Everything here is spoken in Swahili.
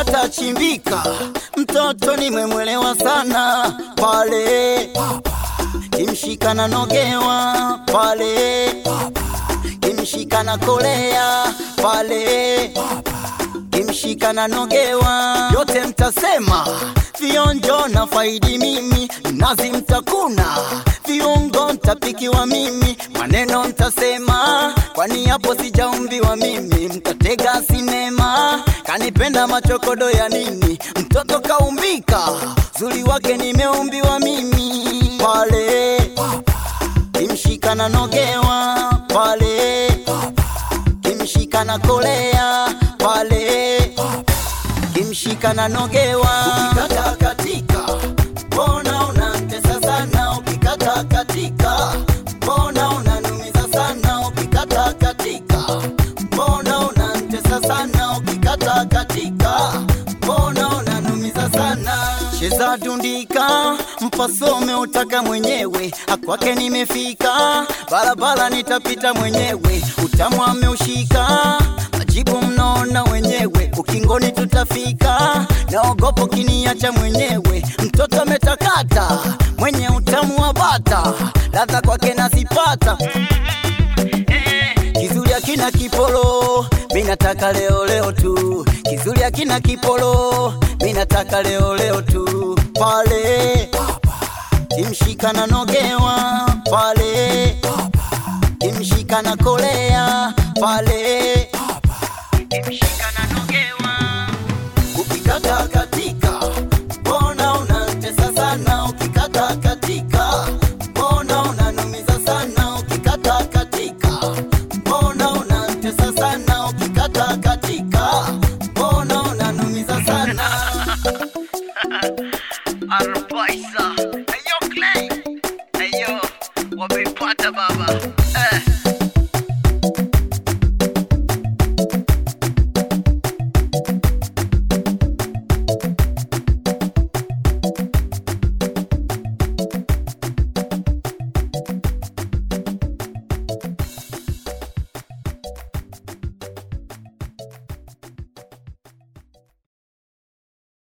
patachimbika. Mtoto nimemwelewa sana pale, kimshika na nogewa pale, kimshika na kolea pale, kimshika na nogewa, yote mtasema vionjo na faidi mimi, nazi mtakuna viungo mtapikiwa mimi, maneno mtasema, kwani hapo sijaumbiwa mimi, mtatega sinema, kanipenda machokodo ya nini? Mtoto kaumbika, zuri wake nimeumbiwa mimi, pale kimshika na nogewa pale, kimshika na kolea pale, kimshika na nogewa, ukikata katika mbona unatesa sana, ukikata katika mbona unanumiza sana, ukikata katika mbona unatesa sana, ukikata katika mbona unanumiza sana. Cheza dundika, mpasome utaka mwenyewe, akwake nimefika, barabara nitapita mwenyewe, utamu ameushika, majibu mnaona wenyewe, ukingoni tutafika, naogopo kiniacha mwenyewe, mtoto ametakata, mwenye utamu wa bata, ladha kwake nazipata Kizuri akina kipolo, mi nataka leo leo tu. Kizuri akina kipolo, mi nataka leo leo tu. Pale kimshika na nogewa, pale kimshika na kolea, pale kimshika na nogewa, ukikata katika, mbona unatesa sana, ukikata katika, mbona unanumiza sana, ukikata katika, mbona unatesa sana, ukikata katika, mbona unanumiza sana. RP